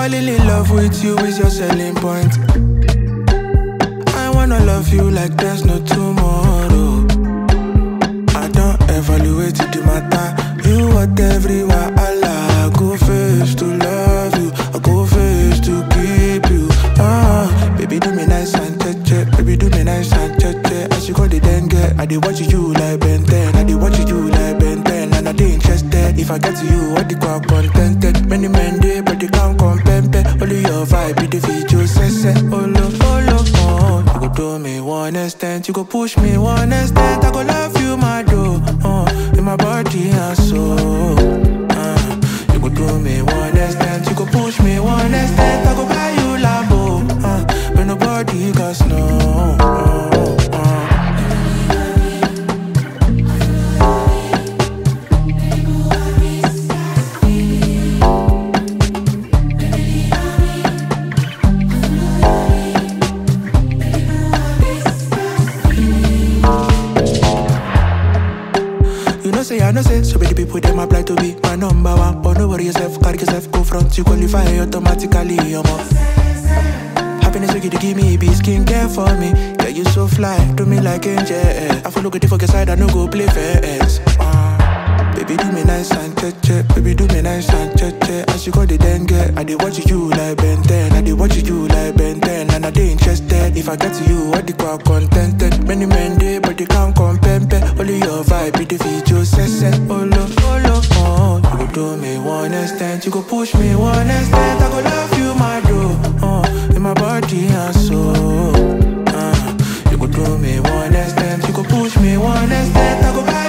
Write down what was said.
Falling in love with you is your selling point. I wanna love you like there's no tomorrow. I don't evaluate the matter. You what everywhere Allah. I go first to love you. I go first to keep you. Ah, baby do me nice and cheche. Baby do me nice and cheche. As you go the dengue, I dey watch you like Ben 10. I dey watch you like Ben 10. And I dey interested. If I get to you, what the call contented. Many men dey, but they can't compare. Only your vibe be the video. Sese, oh lo, oh lo, oh. You go do me one extent, you go push me one extent. I go love you, my do, uh, in my body and soul. Uh, you go do me one extent, you go push me one extent. I go buy you Lambo, uh, but nobody got snow. Uh, uh. You know say I know say so many people them apply to be my number one, but no worry yourself, carry yourself, go front, you qualify automatically, you know. Happiness you give, give me be skincare for me. Yeah, you so fly, do me like angel. I follow good for your side, I no go play fast. Uh, baby do me nice and cheche, baby do me nice and cheche. As you go the dengue, I dey watch you like Ben 10, I dey watch you like Ben 10, and I dey interested. If I get to you, what the call contented. Many men dey, but they can't compare. Only your vibe be the video, sese, oh lo, oh lo, oh. You go do me one extent, you go push me one extent. I go love you, my do, uh, in my body and soul. Uh, you go do me one extent, you go push me one extent. I go buy